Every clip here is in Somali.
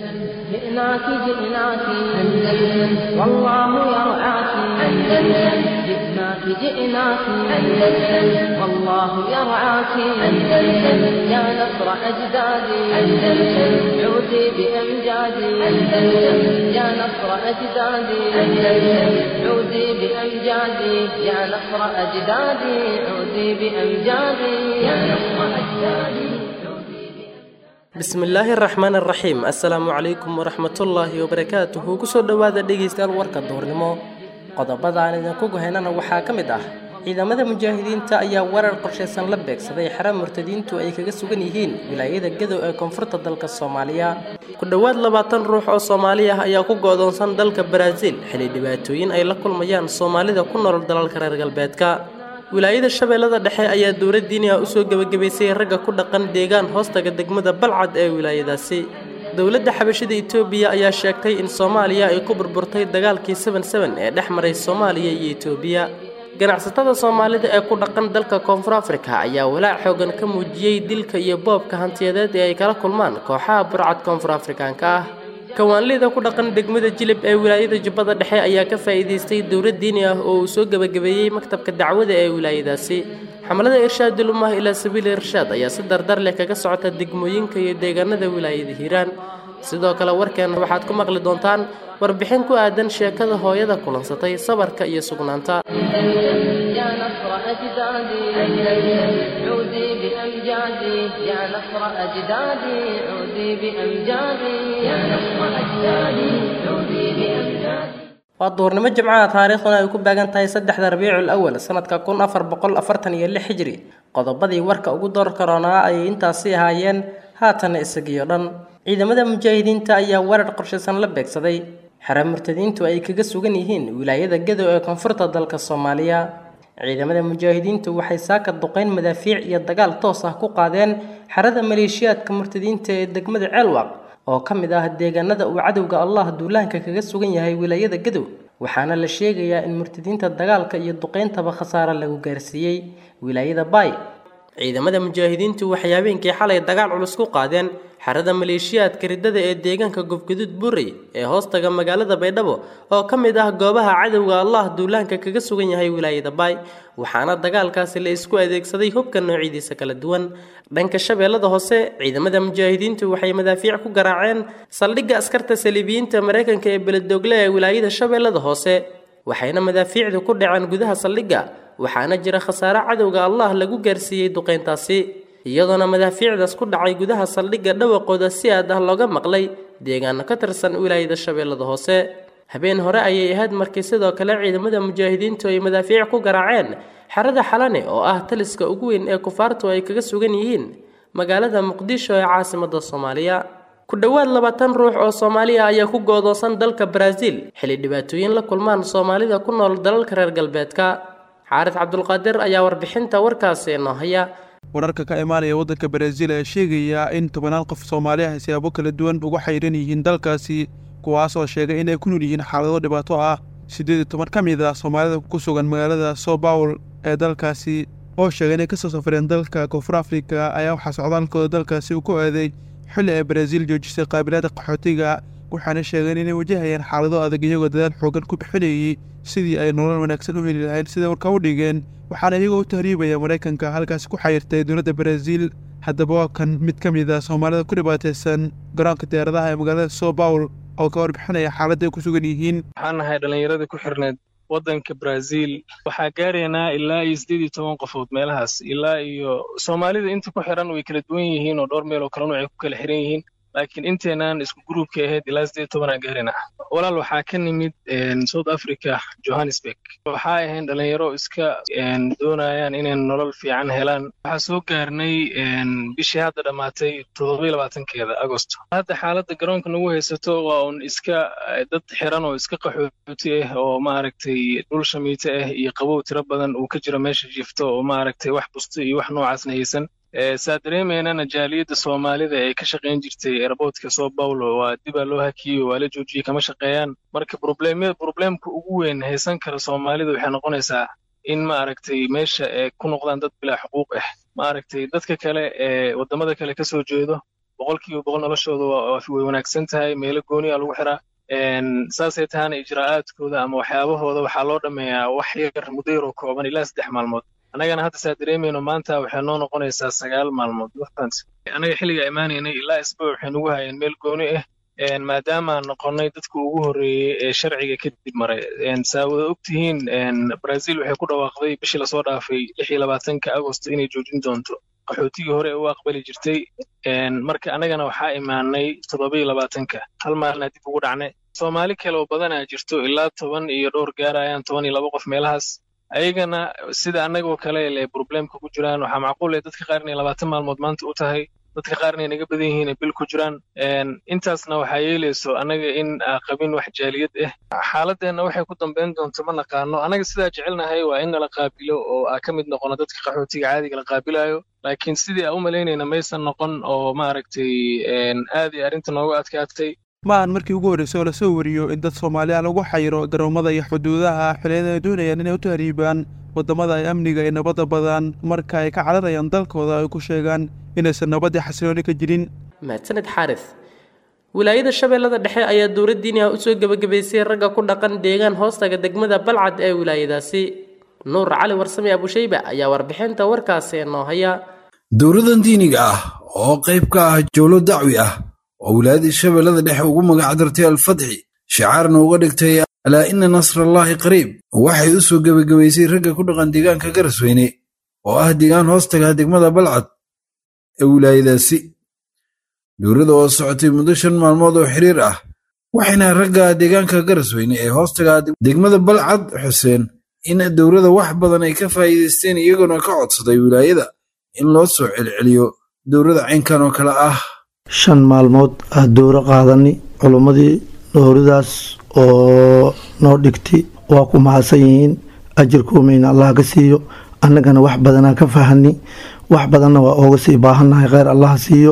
جئناك جئناك أندلس والله يرعاك أندلس جئناك جئناك أندلس والله يرعاك أندلس يا نصر أجدادي أندلس عودي بأمجادي أندلس يا نصر أجدادي أندلس عودي بأمجادي يا نصر أجدادي عودي بأمجادي يا نصر أجدادي bismillaahi araxmaan araxiim assalaamu calaykum waraxmatullaahi wabarakaatuhu kusoo dhowaada dhegaystayaal warka duurnimo qodobada aan idinku gohaynana waxaa ka mid ah ciidamada mujaahidiinta ayaa weerar qorshaysan la beegsaday xara murtadiintu ay kaga sugan yihiin wilaayada gadow ee koonfurta dalka soomaaliya ku dhowaad labaatan ruux oo soomaali ah ayaa ku go-doonsan dalka baraaziil xili dhibaatooyin ay la kulmayaan soomaalida ku nool dalalka reer galbeedka wilaayada shabeellada dhexe ayaa dowlad diini ah usoo gebagabaysay ragga ku dhaqan deegaan hoostaga degmada balcad ee wilaayadaasi dowladda xabashida itoobiya ayaa sheegtay in soomaaliya ay ku burburtay dagaalkii seven seven ee dhex maray soomaaliya iyo itoobiya ganacsatada soomaalida ee ku dhaqan dalka koonfur afrika ayaa walaac xoogan ka muujiyey dilka iyo boobka hantiyadeed ee ay kala kulmaan kooxaha burcad koonfur afrikaanka ah kawaanlida ku dhaqan degmada jilib ee wilaayada jubbada dhexe ayaa ka faa'iidaystay dowlad diini ah oo uu soo gebagabeeyey maktabka dacwada ee wilaayadaasi xamalada irshaadul ummah ilaa sabiili irshaad ayaa si dardar leh kaga socota degmooyinka iyo deegaanada wilaayada hiiraan sidoo kale warkeena waxaad ku maqli doontaan warbixin ku aadan sheekada hooyada kulansatay sabarka iyo sugnaanta يا نصر أجدادي أندلس عودي بأمجادي يا نصر أجدادي عودي بأمجادي يا نصر أجدادي عودي بأمجادي waa duurnimo jimcaha taariikhduna ay ku baagan tahay saddexda rabiicul awal sanadka kun afar boqol afartan iyo lix hijri qodobadii warka ugu door karoonaa ayay intaasi ahaayeen haatana isagiyo dhan ciidamada mujaahidiinta ayaa weerar qorshaysan la beegsaday xere murtadiintu ay kaga sugan yihiin wilaayada gadow ee koonfurta dalka soomaaliya ciidamada mujaahidiintu waxay saaka duqeyn madaafiic iyo dagaal toos ah ku qaadeen xerada maleeshiyaadka murtadiinta ee degmada ceelwaq oo ka mid ah deegaanada uu cadowga allah duulaanka kaga sugan yahay wilaayada gadow waxaana la sheegayaa in murtadiinta dagaalka iyo duqeyntaba khasaare lagu gaarsiiyey wilaayada baay ciidamada mujaahidiintu waxay habeenkii xalay dagaal culus ku qaadeen xerada maleeshiyaadka riddada ee deegaanka gofgaduud burey ee hoostaga magaalada baydhabo oo ka mid ah goobaha cadowga allah duulaanka kaga sugan yahay wilaayada baay waxaana dagaalkaasi la isku adeegsaday hubka noocyadiisa kala duwan dhanka shabeellada hoose ciidamada mujaahidiintu waxay madaafiic ku garaaceen saldhigga askarta saliibiyiinta maraykanka ee beledoogle ee wilaayada shabeellada hoose waxayna madaafiicdu ku dhaceen gudaha saldhigga waxaana jira khasaare cadowga allah lagu gaarsiiyey duqeyntaasi iyadoona madaafiicdaas ku dhacay gudaha saldhigga dhawaqooda si aad ah looga maqlay deegaano ka tirsan wilaayada shabeellada hoose habeen hore ayay ahayd markii sidoo kale ciidamada mujaahidiintu ay madaafiic ku garaaceen xerada xalane oo ah taliska ugu weyn ee kufaartu ay kaga sugan yihiin magaalada muqdisho ee caasimada soomaaliya ku dhowaad labaatan ruux oo soomaaliya ayaa ku goodoonsan dalka baraaziil xilli dhibaatooyin la kulmaan soomaalida ku nool dalalka reer galbeedka xaaris cabdulqaadir ayaa warbixinta warkaasi inoo haya wararka ka imaanaya waddanka baraaziil ayaa sheegaya in tobanaal qof soomaali ah siyaabo kala duwan uga xayran yihiin dalkaasi kuwaasoo sheegay in ay ku nool yihiin xaalado dhibaato ah siddeed iyo toban ka mid ah soomaalida ku sugan magaalada soo bawl ee dalkaasi oo sheegay inay kasoo safreen dalka koonfur afrika ayaa waxaa socdaalkooda dalkaasi uu ku aaday xilli ay baraaziil joojisay qaabilaada qaxootiga waxaana sheegeen inay wajahayaan xaalado adag iyagoo dadaal xoogan ku bixinayay sidii ay nolol wanaagsan u heli lahayn siday warka u dhigeen waxaana iyagoo u tahriibaya maraykanka halkaasi ku xayirtay dowladda baraaziil haddaba waa kan mid ka mid ah soomaalida ku dhibaataysan garoonka diyaaradaha ee magaalada soo bawl oo ka warbixinaya xaaladda ay ku sugan yihiin waxaan nahay dhallinyaradii ku xirneed waddanka brazil waxaa gaaraynaa ilaa iyo siddeed iyo toban qofood meelahaas ilaa iyo soomaalida inta ku xiran way kala duwan yihiin oo dhowr meel oo kale nuucay ku kala xiran yihiin laakiin inteenaan isku gruubka ahayd ilaa siddeed tobanaa gaaraynaa walaal waxaa ka nimid south africa johannesburg waxaa ahayn dhalinyaro iska doonayaan inay nolol fiican helaan waxaa soo gaarnay bishii hadda dhammaatay toddoba labaatankeeda agost hadda xaaladda garoonka nagu haysato waa un iska dad xiran oo iska qaxooti ah oo maaragtay dhul shamiito ah iyo qabow tiro badan uu ka jiro meesha jifto oo maaragtay wax busto iyo wax noocaasna haysan saa dareemaynana jaaliyadda soomaalida ee ka shaqayn jirtay airboodka soo paulo waa dibaa loo hakiyey waa la joojiyey kama shaqeeyaan marka probleemka ugu weyn haysan kara soomaalida waxay noqonaysaa in maaragtay meesha ay ku noqdaan dad bilaa xuquuq ah maaragtay dadka kale ee waddamada kale ka soo jeedo boqolkiiba boqol noloshooda way wanaagsan tahay meelo gooniya lagu xiraa saasay tahana ijraa'aadkooda ama waxyaabahooda waxaa loo dhammeeyaa wax yar muddo yaroo kooban ilaa saddex maalmood annagana hadda saa dareemayno maanta waxay noo noqonaysaa sagaal maalmood annaga xilliga imaanaynay ilaa isbuuc waxay nagu hayeen meel gooni ah maadaamaan noqonnay dadka ugu horreeyey ee sharciga kadib maray saa wada ogtihiin brazil waxay ku dhawaaqday bishii lasoo dhaafay lix iyo labaatanka agosto inay joojin doonto qaxootigii hore u aqbali jirtay marka annagana waxaa imaanay toddoba iyo labaatanka hal maalina dib ugu dhacnay soomaali kale oo badanaa jirto ilaa toban iyo dhowr gaarayaan toban iyo laba qof meelahaas ayagana sida annagoo kale le problemka ku jiraan waxaa macquul eh dadka qaar inay labaatan maalmood maanta u tahay dadka qaar inay naga badan yihiin bil ku jiraan intaasna waxaa yeelayso annaga in qabin wax jaaliyad ah xaaladeenna waxay ku dambayn doonto ma naqaano annaga sidaa jecelnahay waa in nala qaabilo oo aa ka mid noqono dadka qaxootiga caadiga la qaabilayo laakiin sidii aa u malaynayna maysan noqon oo maaragtay aad iyo arrinta noogu adkaatay ma aan markii ugu horreysay oo lasoo wariyo in dad soomaaliya lagu xayiro garoomada iyo xuduudaha xiliyada ay doonayaan inay u tahriibaan waddamada ay amniga iyo nabadda badan marka ay ka cararayaan dalkooda ay ku sheegaan inaysan nabaddii xasilooni ka jirin mahadsaned xaaris wilaayada shabeellada dhexe ayaa dowladdiini ah usoo gebagabaysay ragga ku dhaqan deegaan hoostaga degmada balcad ee wilaayadaasi nuur cali warsame abushayba ayaa warbixinta warkaasi noo haya dowladan diiniga ah oo qayb ka ah jowlo dacwi ah oo wilaayadii shabeellada dhexe ugu magacdartay alfatxi shicaarna uga dhigtay alaa ina nasrallaahi qariib waxay u soo gebagabaysay ragga ku dhaqan deegaanka garasweyne oo ah deegaan hoostaga degmada balcad ee wilaayadaasi dowladda oo socotay muddo shan maalmood oo xiriir ah waxayna ragga deegaanka garasweyne ee hoostaga degmada balcad xuseen in dowladda wax badan ay ka faa'iidaysteen iyagoona ka codsaday wilaayada in loo soo celceliyo dowladda caynkan oo kale ah shan maalmood ah dowro qaadani culummadii dowradaas oo noo dhigtay waa ku mahadsan yihiin ajirkuumayna allah ka siiyo annagana wax badanaa ka fahani wax badanna waa ooga sii baahannahay kheyr allah siiyo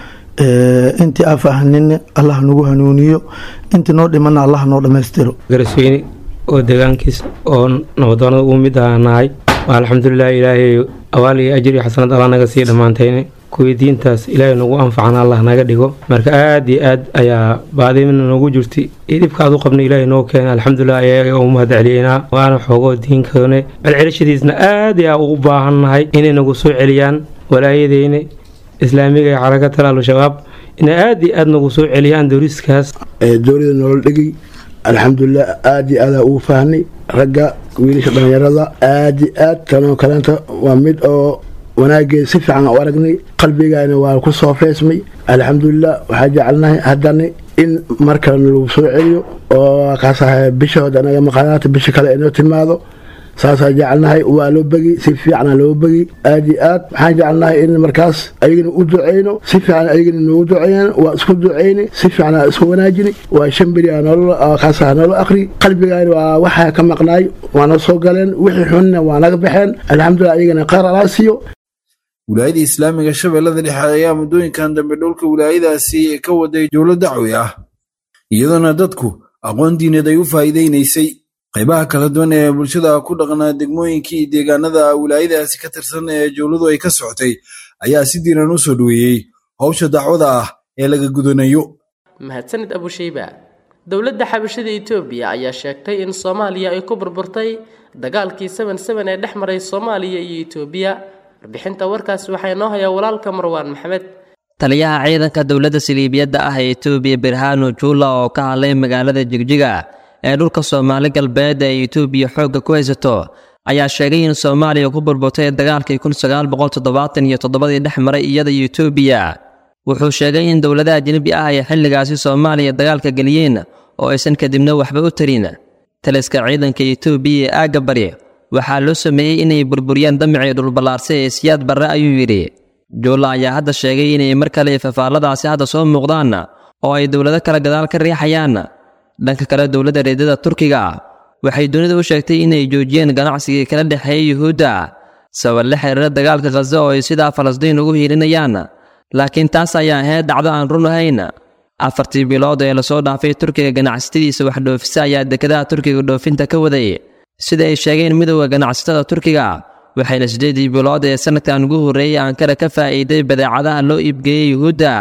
intii aa fahanina allah nagu hanuuniyo intii noo dhimana allah noo dhammaystiro garasweyne oo deegaankiis oo nabadoonada uu mid aha nahay waa alxamdulilah ilaahay awaal iyo ajir iyo xasanad allah naga sii dhammaantayne kuwii diintaas ilaahay nagu anfacana allah naga dhigo marka aad iyo aad ayaa baadimina noogu jirtay iyo dhibka aad u qabna ilaahay noo keena alxamdulilah ayaga u mahad celiyeynaa waana xoogoo diinkoone celcelishadiisna aad yaa ugu baahannahay inay nagu soo celiyaan walaayadeyne islaamiga ee xarakatal al-shabaab inay aad iyo aad nagu soo celiyaan dowriskaas dowlada nolol dhigi alxamdulilah aad iyo aadaa ugu fahnay ragga wiilasha dhallinyarada aad iyo aad tanoo kaleenta waa mid oo wanaageed si fiican u aragnay qalbigayna waa ku soo feesmay alxamdulilah waxaa jecelnahay haddana in mar kale nalagu soo celiyo oo kaasaha bishahooda anaga maqaanaata bisha kale inoo timaado saasaa jecelnahay waa loo begi si fiicana loo begi aad iyo aad waxaan jecelnahay in markaas ayagana u duceyno si fiican ayagana noogu duceeyaan waa isku duceyni si fiican isku wanaajini waa shan beri kaasaha noola akri qalbigayna waa waxaa ka maqnaay waana soo galeen wixii xunna waa naga baxeen alxamdulilah ayagana qaar alaa siiyo wilaayada islaamiga shabeellada dhexe ayaa muddooyinkan dambe dhulka wilaayadaasi ka waday jowlo dacwi ah iyadoona dadku aqoon diineed ay u faa'iidaynaysay qaybaha kala duwan ee bulshada ku dhaqnaa degmooyinkii iyo deegaanada wilaayadaasi ka tirsan ee jowladu ay ka socotay ayaa si diiran u soo dhoweeyey howsha dacwada ah ee laga gudanayo mahadsanid abushayba dowladda xabashada etoobiya ayaa sheegtay in soomaaliya ay ku burburtay dagaalkii seven seven ee dhex maray soomaaliya iyo etoobiya warbixinta warkaas waxaa inoo hayaa walaalka marwaan maxamed taliyaha ciidanka dowladda siliibiyadda ah ee etoobiya birhano juula oo ka hadlay magaalada jigjiga ee dhulka soomaali galbeed ee etoobiya xoogga ku haysato ayaa sheegay in soomaaliya ku burburtay dagaalkii kun sagaal boqol toddobaatan iyo toddobadii dhex maray iyada iyo etoobiya wuxuu sheegay in dowladaha ajnebi ah ay xilligaasi soomaaliya dagaalka geliyeen oo aysan kadibna waxba u tarin taliska ciidanka etoobiya ee aagga bari waxaa loo sameeyey inay burburiyaan damicii dhulballaarsa ee siyaad barre ayuu yidhi juulla ayaa hadda sheegay inay mar kale fafaalladaasi hadda soo muuqdaan oo ay dowlado kale gadaal ka riixayaan dhanka kale dowladda reedada turkiga waxay dunida u sheegtay inay joojiyeen ganacsigii kala dhexeeya yuhuudda sabab la xiriira dagaalka khaza oo ay sidaa falastiin ugu hiilinayaan laakiin taas ayaa ahayd dhacdo aan run ahayn afartii bilood ee lasoo dhaafay turkiga ganacsatadiisa wax dhoofisa ayaa dekedaha turkiga dhoofinta ka waday sida ay sheegeen midowda ganacsatada turkiga waxayna siddeedii bilood ee sanadkan ugu horreeyey ankara ka faa'iiday badeecadaha loo iibgeeyey yuhuudda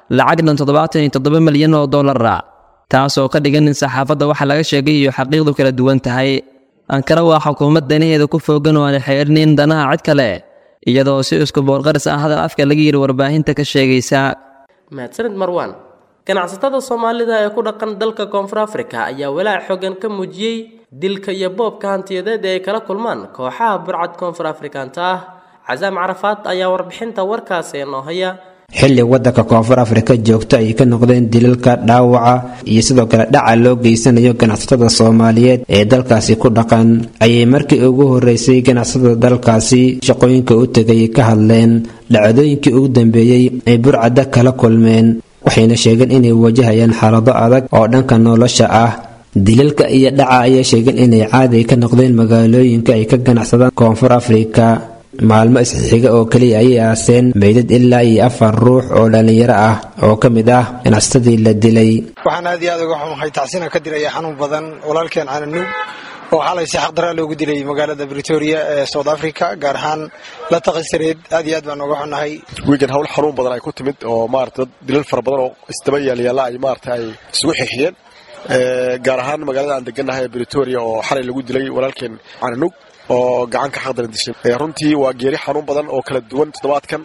lacag dhan toddobaatan iyo toddoba milyan oo dollara taas oo ka dhigan in saxaafadda waxa laga sheegay iyo xaqiiqdu kala duwan tahay ankara waa xukuumad danaheeda ku foogan oo aan xeerinin danaha cid kale iyadoo si isku boorqaris ah hadal afka laga yidhi warbaahinta ka sheegaysa mahadsanid marwaan ganacsatada soomaalida ee ku dhaqan dalka koonfur afrika ayaa walaac xogan ka muujiyey dilka iyo boobka hantiyadeed ee ay kala kulmaan kooxaha burcad koonfur afrikaanta ah casaam carafaad ayaa warbixinta warkaasi inoo haya xilli waddanka koonfur afrika joogto ay ka noqdeen dilalka dhaawaca iyo sidoo kale dhaca loo geysanayo ganacsatada soomaaliyeed ee dalkaasi ku dhaqan ayay markii ugu horeysay ganacsatada dalkaasi shaqooyinka u tegay ka hadleen dhacdooyinkii ugu dambeeyey ay burcadda kala kulmeen waxayna sheegeen inay wajahayaan xaalado adag oo dhanka nolosha ah dilalka iyo dhaca ayaa sheegeen inay caadi ka noqdeen magaalooyinka ay ka ganacsadaan koonfur afrika maalmo isxiga oo keliya ayay aaseen meydad ilaa iyo afar ruux oo dhallinyaro ah oo ka mid ah ganacsatadii la dilay waxaan aad iyo aad uga xumahay tacsina ka diraya xanuun badan walaalkeen cananuug oo xalay si xaqdaraa loogu dilay magaalada britoria ee south africa gaar ahaan la taqisareed aad iyo aad baan uga xunahay wiigan hawl xanuun badan ay ku timid oo maarata dad dilal fara badan oo isdaba yaalyaalla ay maarata ay isugu xixiyeen gaar ahaan magaalada aan degannahay ee britoria oo xalay lagu dilay walaalkeen cananuug oo gacan ka xaqdaran dishay runtii waa geeri xanuun badan oo kala duwan toddobaadkan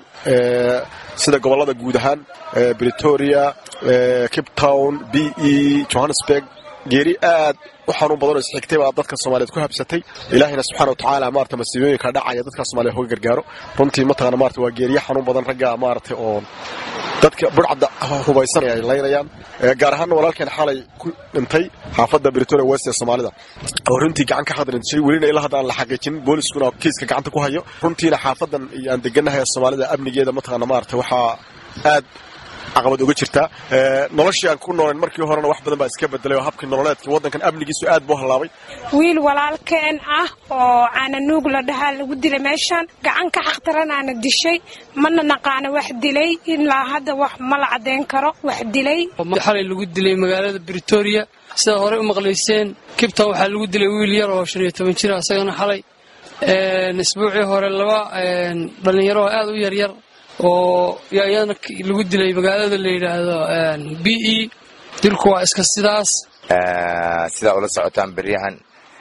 sida gobollada guud ahaan britoria cape town b e johannesburg geeri aad u xanuun badan oo isxigtay baa dadka soomaaliyeed ku habsatay ilaahayna subxana watacaala maarata masiibooyinka dhacaya dadka soomaaliyeed hoga gargaaro runtii mataqana maarata waa geeriye xanuun badan ragga maarata oo dadka burcadda hubaysan ay laynayaan gaar ahaan walaalkeen xalay ku dhintay xaafadda britoria west ee soomaalida oo runtii gacan ka xadrintishay welina ilaa hadda aan la xaqiijin booliskuna kiiska gacanta ku hayo runtiina xaafadan iyo aan degannahay ee soomaalida amnigeeda mataqaana maarata waxaa aad caqabad uga jirtaa noloshii aan ku noolayn markii horena wax badan baa iska bedelay oo habkii nololeedkii waddankan amnigiisu aad buu hallaabay wiil walaalkeen ah oo caananuug la dhahaa lagu dilay meeshaan gacan ka xaqtaranaana dishay mana naqaana wax dilay ilaa hadda wax ma la caddayn karo wax dilay xalay lagu dilay magaalada britoria sidaad horey u maqlayseen kibton waxaa lagu dilay wiil yar oo shan iyo toban jira isagana xalay isbuucii hore laba dhallinyaro oo aad u yaryar oo iyana lagu dilay magaalada la yidhaahdo b e dilku waa iska sidaas sidaa ula socotaan beryahan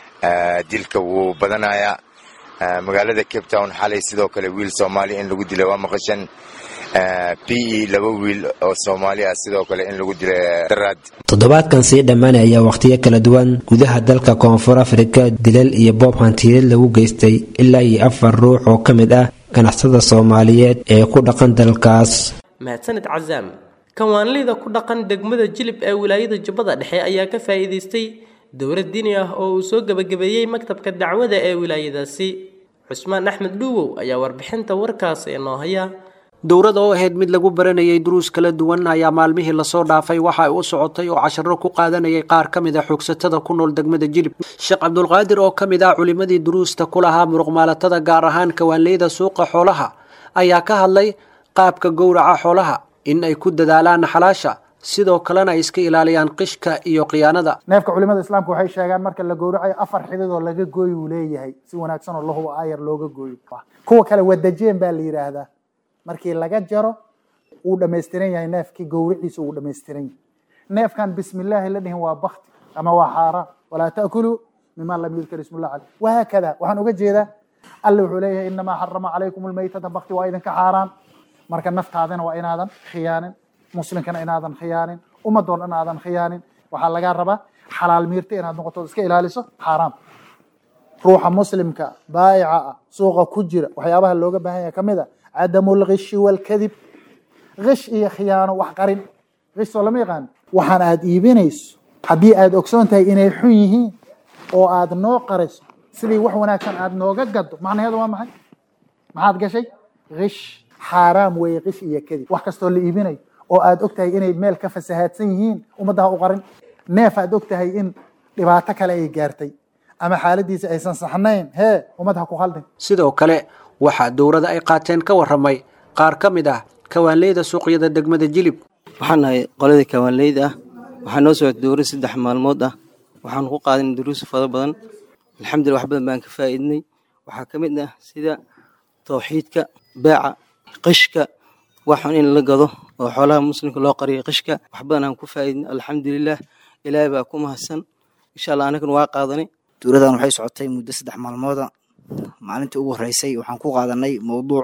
dilka wuu badanayaa magaalada cape town xalay sidoo kale wiil soomaaliya in lagu dilay waa maqashan b e laba wiil oo soomaali ah sidoo kale in lagu dilay daraad toddobaadkan sii dhammaanay ayaa wakhtiyo kala duwan gudaha dalka koonfur afrika dilal iyo boob hantiyeed lagu geystay ilaa iyo afar ruux oo ka mid ah ganacsada soomaaliyeed ee ku dhaqan dalkaas mahadsanid casaam kawaanleyda ku dhaqan degmada jilib ee wilaayada jubbada dhexe ayaa ka faa'iidaystay dowlad diini ah oo uu soo gebagabeeyey maktabka dacwada ee wilaayadaasi cusmaan axmed dhuuwow ayaa warbixinta warkaasi inoo haya dowrada oo ahayd mid lagu baranayay duruus kala duwan ayaa maalmihii lasoo dhaafay waxa ay u socotay oo casharo ku qaadanayay qaar ka mid a xoogsatada ku nool degmada jilib sheekh cabdulqaadir oo ka mid ah culimmadii duruusta ku lahaa muruqmaalatada gaar ahaan kawaanleyda suuqa xoolaha ayaa ka hadlay qaabka gowraca xoolaha in ay ku dadaalaan xalaasha sidoo kalena ay iska ilaaliyaan qishka iyo khiyaanada neefka culimada islaamka waxay sheegaan marka la gowracayo afar xidid oo laga gooy uu leeyahay si wanaagsan oo lahuba aayar looga gooyo kuwa kale wadajeen baa la yidhaahdaa markii laga jaro wuu dhammaystiran yahay neefkii gowriciisa wuu dhammaystiran yahay neefkan bismillaahi la dhihin waa bakti ama waa xaaraan walaa ta'kuluu mima lam yudkar ismullah caleyh wahaakada waxaan uga jeedaa alle wuxuu leeyahay inamaa xarama calaykum almaytata bakti waa idinka xaaraan marka naftaadana waa inaadan khiyaanin muslimkana inaadan khiyaanin ummadoon dhan aadan khiyaanin waxaa lagaa rabaa xalaal miirta inaad noqoto iska ilaaliso xaaraam ruuxa muslimka baayica ah suuqa ku jira waxyaabaha looga baahan yahay kamid a cadamu lgishi walkadib gish iyo khiyaano wax qarin gish soo lama yaqaan waxaan aad iibinayso haddii aad ogsoon tahay inay xun yihiin oo aad noo qariso sidii wax wanaagsan aad nooga gado macnaheedu waa maxay maxaad gashay gish xaaraam weeye gish iyo kadib wax kastoo la iibinayo oo aad og tahay inay meel ka fasahaadsan yihiin ummaddaha u qarin neef aad og tahay in dhibaato kale ay gaartay ama xaaladiisa aysan saxnayn hee ummad ha ku khaldin sidoo kale waxaa dowrada ay qaateen ka waramay qaar ka mid ah kawaanleyda suuqyada degmada jilib waxaan nahay qoladii kawaanleyda ah waxaa noo socota dowra saddex maalmood ah waxaan ku qaadanay duruus fara badan alxamdulillah wax badan baan ka faa'iidnay waxaa ka mid ah sida tawxiidka beeca qishka waxun in la gado oo xoolaha muslimka loo qariyo qishka wax badan aan ku faa'iidin alxamdulilah ilaahay baa ku mahadsan insha allah anaguna waa qaadanay dowladan waxay socotay muddo saddex maalmooda maalintii ugu horeysay waxaan ku qaadanay mowduuc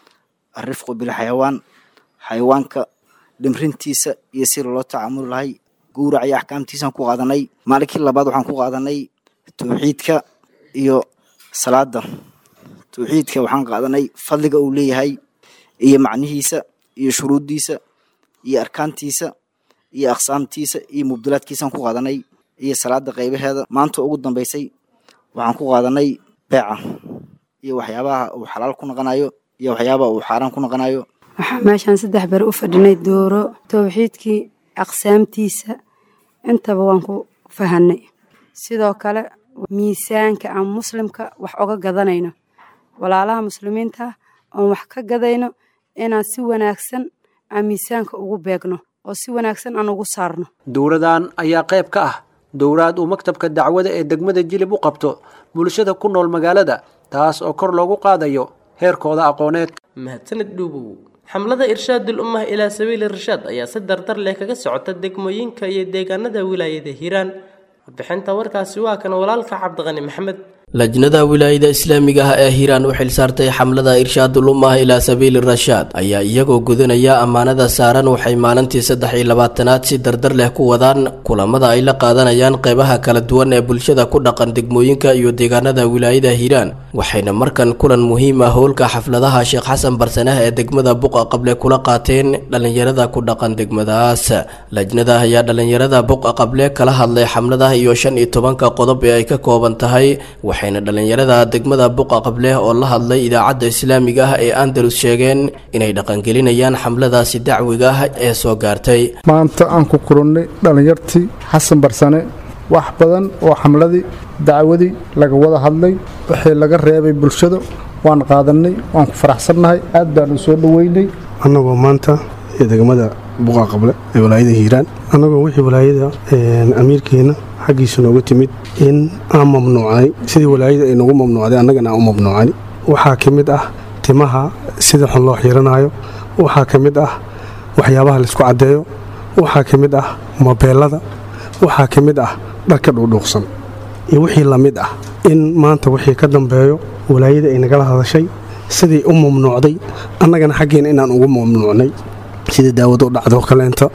arifqu bilxayawaan xayawaanka dhimrintiisa iyo si loo tacaamuli lahay gowrac iyo axkaamtiisaan ku qaadanay maalinkii labaad waxaan ku qaadanay towxiidka iyo salaada towxiidka waxaan qaadanay fadliga uu leeyahay iyo macnihiisa iyo shuruuddiisa iyo arkaantiisa iyo aqsaamtiisa iyo mubdalaadkiisaan ku qaadanay iyo salaada qaybaheeda maanta ugu dambeysay waxaan ku qaadanay beeca iyo waxyaabaha uu xalaal ku noqonayo iyo waxyaabaha uu xaaraan ku noqonayo waxaa meeshaan saddex beri u fadhinay dooro towxiidkii aqsaamtiisa intaba waan ku fahanay sidoo kale miisaanka aan muslimka wax oga gadanayno walaalaha muslimiinta oon wax ka gadayno inaan si wanaagsan aan miisaanka ugu beegno oo si wanaagsan aan ugu saarno dowladan ayaa qayb ka ah dowlaad uu maktabka dacwada ee degmada jilib u qabto bulshada ku nool magaalada taas oo kor loogu qaadayo heerkooda aqooneed mahadsanid dhuubow xamlada irshaadul ummah ilaa sabiili rashaad ayaa si dardar leh kaga socota degmooyinka iyo deegaanada wilaayada hiiraan warbixinta warkaasi waa kan walaalka cabdiqani maxamed lajnada wilaayada islaamiga ah ee hiiraan u xilsaartay xamlada irshaadul ummah ilaa sabiili rashaad ayaa iyagoo gudanaya ammaanada saaran waxay maalintii saddex iyo labaatanaad si dardar leh ku wadaan kulamada ay la qaadanayaan qeybaha kala duwan ee bulshada ku dhaqan degmooyinka iyo deegaanada wilaayada hiiraan waxayna markan kulan muhiim ah howlka xafladaha sheekh xasan barsanah ee degmada buqa qable kula qaateen dhallinyarada ku dhaqan degmadaas lajnada ayaa dhallinyarada buqa qable kala hadlay xamlada iyo shan iyo tobanka qodob ee ay ka kooban tahay waxayna dhallinyarada degmada buqa qable oo la hadlay idaacadda islaamiga ah ee andalus sheegeen inay dhaqangelinayaan xamladaasi dacwiga ah ee soo gaartay maanta aan ku kulannay dhallinyartii xasan barsane wax badan oo xamladii dacwadii laga wada hadlay wixii laga reebay bulshada waan qaadannay waan ku faraxsannahay aad baanu soo dhoweynay annagoo maanta ee degmada buqa qable ee walaayada hiiraan annagoo wixii walaayada amiirkeena xaggiisa nooga timid in aan mamnuucnay sidii walaayada ay nagu mamnuucday annagana aan u mamnuucay waxaa ka mid ah timaha sida xun loo xiiranayo waxaa ka mid ah waxyaabaha laisku caddeeyo waxaa ka mid ah mobeelada waxaa ka mid ah dharka dhuudhuuqsan iyo wixii la mid ah in maanta wixii ka dambeeyo walaayada ay nagala hadashay sidii u mamnuucday annagana xaggeena inaan ugu mamnuucnay sida daawado dhacdo kaleenta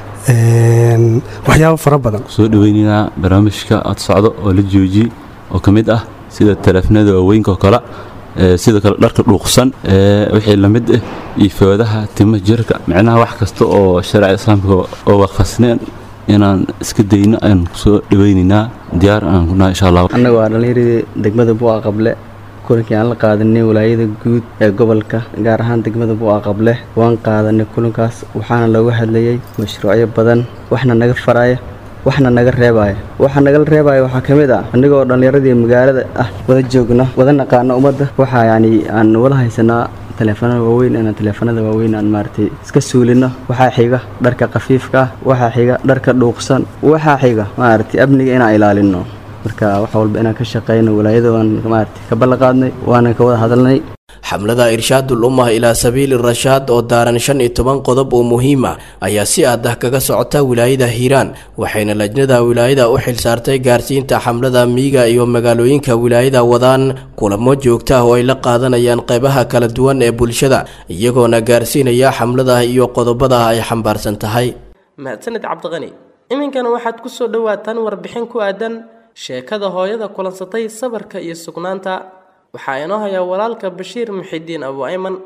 waxyaabo fara badan soo dhaweynaynaa barnaamijka ad socdo oo la joojiyey oo ka mid ah sida taleefanada waaweynka oo kale sidoo kale dharka dhuuqsan wixii la mid ah iyo foodaha tima jirka micnaha wax kasta oo shareecada islaamka oo waafaqsneen inaan iska dayno ayaan kusoo dhaweynaynaa diyaar aan kunahay insha allah annaga waa dhallinyaradii degmada buqa qable kulankii aan la qaadanay walaayada guud ee gobolka gaar ahaan degmada buqa qable waan qaadanay kulankaas waxaana looga hadlayay mashruucyo badan waxna naga faraya waxna naga reebaya waxa nagala reebaya waxaa ka mid ah annagoo dhallinyaradii magaalada ah wada joogna wada naqaana ummadda waxaa yacni aan wada haysanaa taleefanada waaweyn inaan taleefanada waaweyn aan maaragtay iska suulino waxaa xiga dharka khafiifka ah waxaa xiga dharka dhuuqsan waxaa xiga maaragtay amniga inaan ilaalino marka wax walba inaan ka shaqeyno walaayada waan maaragtay ka ballanqaadnay waana ka wada hadalnay xamlada irshaadul ummah ilaa sabiili rashaad oo daaran shan iyo toban qodob oo muhiima ayaa si aad ah kaga socota wilaayada hiiraan waxayna lajnada wilaayada u xilsaartay gaarsiinta xamlada miyiga iyo magaalooyinka wilaayada wadaan kulamo joogta ah oo ay la qaadanayaan qeybaha kala duwan ee bulshada iyagoona gaarsiinaya xamlada iyo qodobada ay xambaarsan tahay mahadsanid cabdiqani iminkana waxaad ku soo dhowaataan warbixin ku aadan sheekada hooyada kulansatay sabarka iyo sugnaanta waxaa inoo hayaa walaalka bashiir muxidiin abu ayman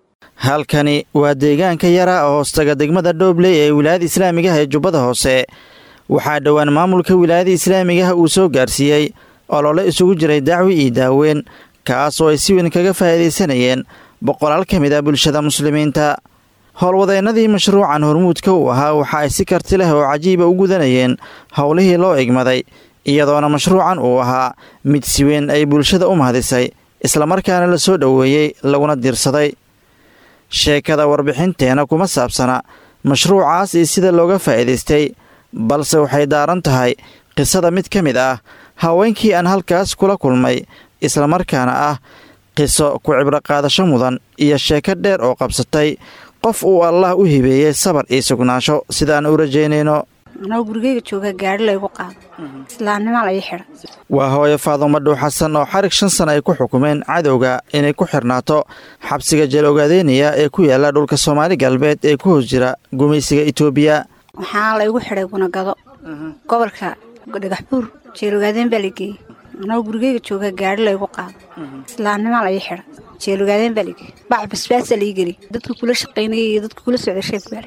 halkani waa deegaanka yara oo hoostaga degmada dhoobley ee wilaayada islaamigaha ee jubbada hoose waxaa dhowaan maamulka wilaayada islaamigaha uu soo gaarsiiyey olole isugu jiray dacwi iyo daaweyn kaas oo ay si weyn kaga faa'iidaysanayeen boqolaal ka mid ah bulshada muslimiinta howlwadeennadii mashruucan hormuudka uu ahaa waxa ay si karti leh oo cajiiba u gudanayeen howlihii loo egmaday iyadoona mashruucan uu ahaa mid si weyn ay bulshada u mahadisay islamarkaana la soo dhoweeyey laguna diirsaday sheekada warbixinteena kuma saabsana mashruucaas iyo sida looga faa'iidaystay balse waxay daaran tahay qisada mid ka mid ah haweenkii aan halkaas kula kulmay islamarkaana ah qiso ku cibro qaadasho mudan iyo sheeko dheer oo qabsatay qof uu allah u hibeeyey sabar iyo sugnaansho sidaan u rajaynayno anoo gurigeyga jooga gaari laygu qaado islaamnimo la ii xidha waa hooyo faadumo dhuux xasan oo xarig shan sana ay ku xukumeen cadowga inay ku xirnaato xabsiga jeel ogaadeynaya ee ku yaala dhulka soomaali galbeed ee ku hoos jira gumaysiga itoobiya waxaa laygu xidhay gunagado gobolka dhagax buur jeel ogaadeen baa la geeyey anoo gurigeyga jooga gaari laygu qaado islaamnimo la ii xidha jeel ogaadeen baa la geeyey bac basbaasa la ii geliy dadka kula shaqaynayay iyo dadka kula socda sheed baale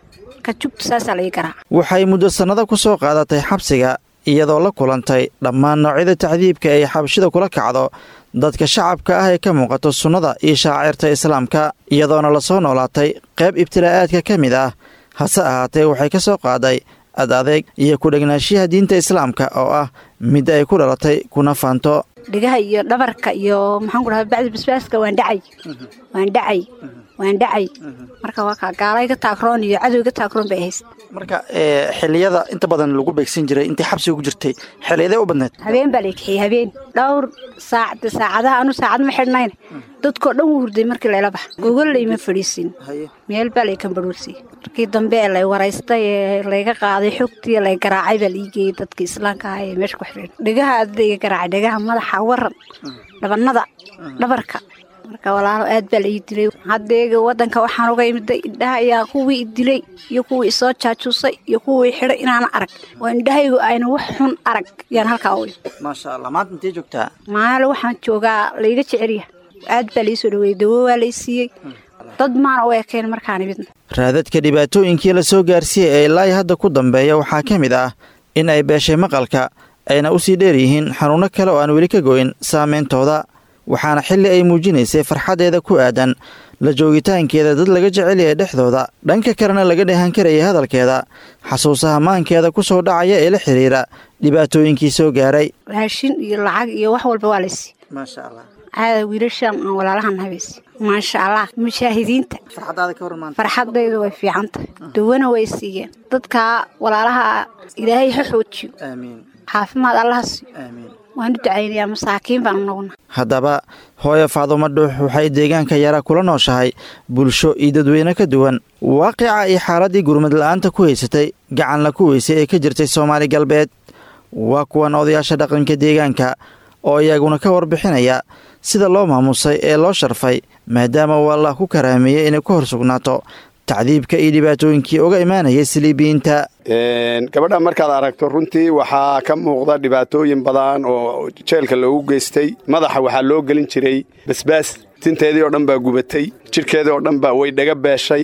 ka jugta saasaa la ii garaaca waxay muddo sannado ku soo qaadatay xabsiga iyadoo la kulantay dhammaan noocyada tacdiibka ay xabashida kula kacdo dadka shacabka ah ee ka muuqato sunnada iyo shaacirta islaamka iyadoona la soo noolaatay qayb ibtilaa'aadka ka mid ah hase ahaatee waxay ka soo qaaday ad adeeg iyo ku-dhegnaanshiyaha diinta islaamka oo ah mid ay ku dhalatay kuna faanto dhigaha iyo dhabarka iyo maxaan ku dhaha bacdi basbaaska waan dhacay waan dhacay waan dhacay marka waa kaa gaalay ga taagroon iyo cadow ga taagroon bay hayst marka xiliyada inta badan lagu beegsan jiray intay xabsiga ku jirtay xiliyadee u badneed habeen baa la kaxiyey habeen dhowr saacad saacadaha anu saacad ma xidhnayna dadkoo dhan wuu hurday markii layla baxa gogol layma fadhiisin meel baa lay kambarhuursiyey markii dambe ee lay waraystay ee layga qaaday xogtii lay garaacay baa la ii geeyey dadka islaamka ah ee meesha ku xidheen dhegaha adada iga garaacay dhegaha madaxa waran dhabanada dhabarka marka walaalo aad baa la ii dilay haddeega waddanka waxaan uga imiday indhaha ayaa kuwii i dilay iyo kuwii isoo jaajuusay iyo kuwii xidhay inaana arag oo indhahaygu ayna wax xun arag yaan halkaa u maasha allah maanta intee joogtaa maalo waxaan joogaa layga jecelya aad baa laii soo dhaweeyey dawo waa lay siiyey dad maana u ekeen markaan imidna raadadka dhibaatooyinkii la soo gaarsiiyey ee ilaahi hadda ku dambeeya waxaa ka mid ah in ay beeshay maqalka ayna u sii dheer yihiin xanuunno kale oo aan weli ka goyn saameyntooda waxaana xilli ay muujinaysay farxaddeeda ku aadan la joogitaankeeda dad laga jecel yahay dhexdooda dhanka kalena laga dheehan karayay hadalkeeda xasuusaha maankeeda ku soo dhacaya ee la xidhiira dhibaatooyinkii soo gaaray raashin iyo lacag iyo wax walba waa laysi maasha allah caada wiilashaan aan walaalahan habaysi maasha allah mujaahidiinta farxadaada ka warmaan farxadaydu way fiican tahay dawana way siiyeen dadka walaalaha ilaahay ha xoojiyo aamiin caafimaad allaha siiyo aamiin waan u ducaynayaa masaakiin baan naguna haddaba hooyo faadumo dhuux waxay deegaanka yara kula nooshahay bulsho iyo dadweyne ka duwan waaqica iyo xaaladdii gurmad la'aanta ku haysatay gacanla ku weysay ee ka jirtay soomaali galbeed waa kuwan odayaasha dhaqanka deegaanka oo iyaguna ka warbixinaya sida loo maamusay ee loo sharfay maadaama uu allah ku karaameeyey inay ku hor sugnaato tacdiibka iyo dhibaatooyinkii uga imaanayay siliibiyiinta gabadha markaad aragto runtii waxaa ka muuqda dhibaatooyin badan oo jeelka loogu geystay madaxa waxaa loo gelin jiray basbaas tinteedii oo dhan baa gubatay jidhkeedii oo dhan baa way dhaga beeshay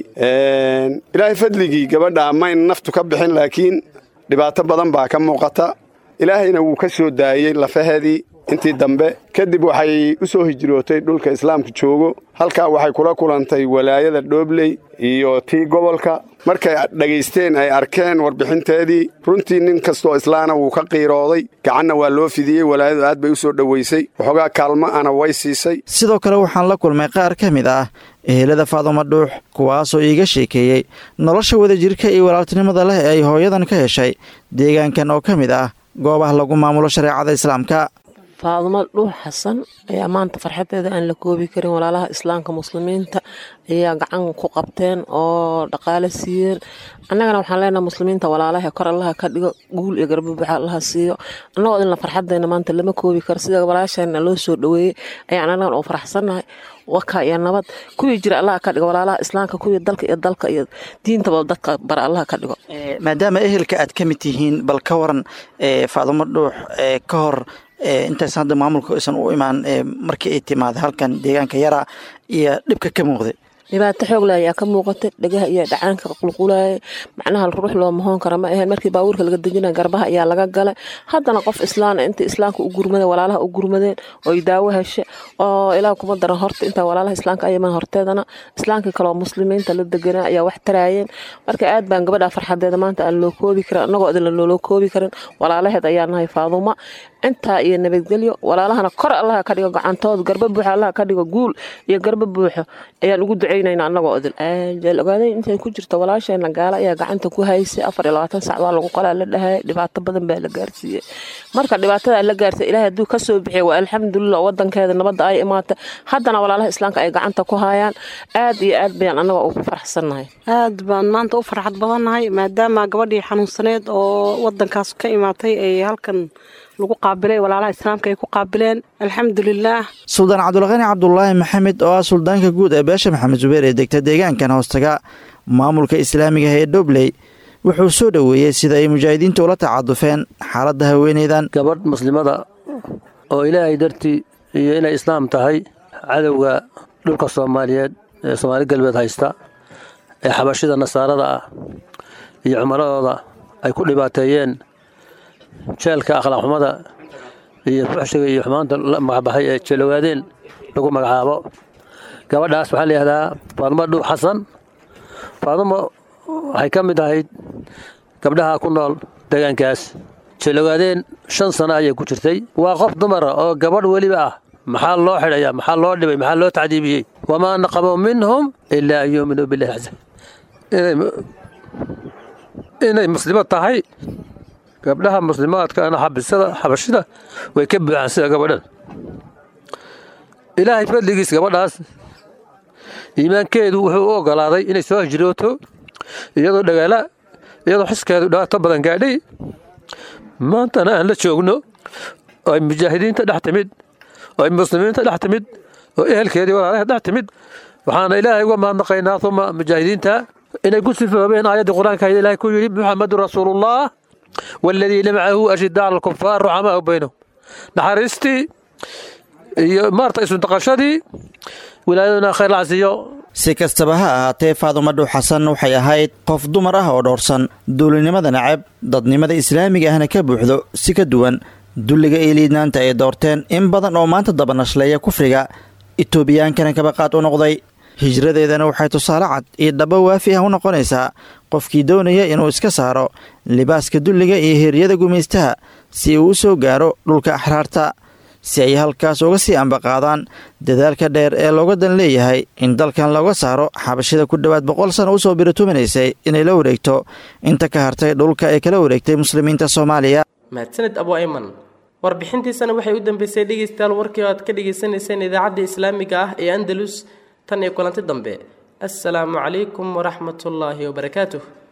ilaahay fadligii gabadha mayn naftu ka bixin laakiin dhibaato badan baa ka muuqata ilaahayna wuu ka soo daayey lafaheedii intii dambe kadib waxay u soo hijrootay dhulka islaamka joogo halkaa waxay kula kulantay walaayada dhoobley iyo tii gobolka markay dhagaysteen ay arkeen warbixinteedii runtii nin kastoo islaana wuu ka qiirooday gacanna waa loo fidiyey walaayadu aad bay u soo dhowaysay waxoogaa kaalmo ana way siisay sidoo kale waxaan la kulmay qaar ka mid ah ehelada faadumo dhuux kuwaasoo iiga sheekeeyey nolosha wadajirka iyo walaaltinimada leh ee ay hooyadan ka heshay deegaankan oo ka mid ah goobaha lagu maamulo shareecada islaamka faadumo dhuux xasan ayaa maanta farxadeeda aan la koobi karin walaalaha islaamka muslimiinta ayaa gacan ku qabteen oo dhaqaale siiyeen annagana waxaan leenaha muslimiinta walaalaha kor allaha ka dhigo guul iyo garbabaxa allaha siiyo annagoo idinla farxadeena maanta lama koobi karo sida walaasheena loo soo dhoweeyey ayaan annagan oo faraxsannahay waka iyo nabad kuwii jira allaha ka dhigo walaalaha islaamka kuwii dalka iyo dalka iyo diintaba dadka bara allaha ka dhigo maadaama ehelka aad ka mid tihiin bal ka waran faadumo dhuux ka hor intaysan hadda maamulka aysan u imaan markii ay timaada halkan deegaanka yara iyo dhibka ka muuqday dhibaato xoogle ayaa ka muuqatay dhagaha iyo dhacaanka qulqulaaya macnaha ruux loo mahoon kara ma aheen markii baabuurka laga dejinaya garbaha ayaa laga galay haddana qof islaan inta islaamka u gurmadeen walaalaha u gurmadeen oy daawo heshe oo ilaa kuma daran horta inta walaalaha islaamka ayaman horteedana islaamka kaleoo muslimiinta la deganaa ayaa wax taraayeen marka aad baan gabadha farxadeeda maanta aan loo koobi karin annagoo idinla looloo koobi karin walaalaheed ayaa nahay faaduma intaa iyo nabadgelyo walaalahana kor allaha ka dhigo gacantood garba buuxa allaha ka dhigo guul iyo garba buuxo ayaan ugu ducey ducaynayna annagoo odil jeel ogaaday intay ku jirta walaasheena gaala ayaa gacanta ku haysay afar iyo labaatan sac baa lagu qalaa la dhahay dhibaato badan baa la gaarsiiyey marka dhibaatada la gaartay ilaahay hadduu ka soo bixiya waa alxamdulilah wadankeeda nabadda ay imaatay haddana walaalaha islaamka ay gacanta ku hayaan aad iyo aad bayaan annagoo ugu faraxsannahay aad baan maanta u farxad badannahay maadaama gabadhii xanuunsaneed oo wadankaas ka imaatay ay halkan lagu qaabilay walaalaha islaamka ay ku qaabileen alxamdulilaah suldaan cabdulqani cabdulaahi maxamed oo ah suldaanka guud ee beesha maxamed zubeer ee degta deegaankan hoostaga maamulka islaamiga ee dhobley wuxuu soo dhoweeyey sida ay mujaahidiinta ula tacadufeen xaaladda haweeneydan gabadh muslimada oo ilaahay dartii iyo inay islaam tahay cadowga dhulka soomaaliyeed ee soomaali galbeed haysta ee xabashida nasaarada ah iyo cumaradooda ay ku dhibaateeyeen jeelka akhlaaq xumada iyo fuxshiga iyo xumaanta la magacbaxay ee jeelogaadeen lagu magacaabo gabadhaas waxaa layihahdaa faadumo dhuux xasan faadumo waxay ka mid ahayd gabdhaha ku nool deegaankaas jeelogaadeen shan sano ayay ku jirtay waa qof dumara oo gabadh weliba ah maxaa loo xidhaya maxaa loo dhibay maxaa loo tacdiibiyey wamaa naqamuu minhum ilaa an yuuminuu billahi casa inay muslimo tahay gabdhaha muslimaadkaana xabisada xabashida way ka buuxaan sida gabadhan ilaahay fadligiis gabadhaas iimaankeedu wuxuu u ogolaaday inay soo hijrooto iyadoo dhagaala iyadoo xiskeedu dhibaato badan gaadhay maantana aan la joogno oo ay mujaahidiinta dhex timid oo ay muslimiinta dhex timid oo ehelkeedii walaalaha dhex timid waxaana ilaahay uga mahadnaqaynaa uma mujaahidiinta inay ku sifoobeen aayaddii qur-aanka ilaahay ku yidhi muxamedun rasuulullah والذين معه أشداء على الكفار رحماء بينهم نحرستي iyo maarta isu dhaqashadii wilaayaduna khayr lacsiyo si kastaba ha ahaatee faadumo dhuux xasan waxay ahayd qof dumar ah oo dhowrsan duulinimada nacab dadnimada islaamiga ahna ka buuxdo si ka duwan dulliga iyo liidnaanta ay doorteen in badan oo maanta dabanashleeya kufriga itoobiyankana kabaqaad u noqday hijradeedana waxay tusaale cad iyo dhabo waafi ah u noqonaysaa qofkii doonaya inuu iska saaro libaaska dulliga iyo heeryada gumaystaha si uu u soo gaaro dhulka axraarta si ay halkaas uga sii ambaqaadaan dadaalka dheer ee looga dan leeyahay in dalkan looga saaro xabashida ku dhowaad boqol sana usoo biratuminaysay inay la wareegto inta ka hartay dhulka ay kala wareegtay muslimiinta soomaaliya mahadsaned abu ayman warbixintiisana waxay u dambeysay dhegeystayaal warkii oo aad ka dhagaysanayseen idaacadda islaamiga ah ee andalus tan iyo kulanti dambe assalaamu calaykum waraxmatullaahi wabarakaatuh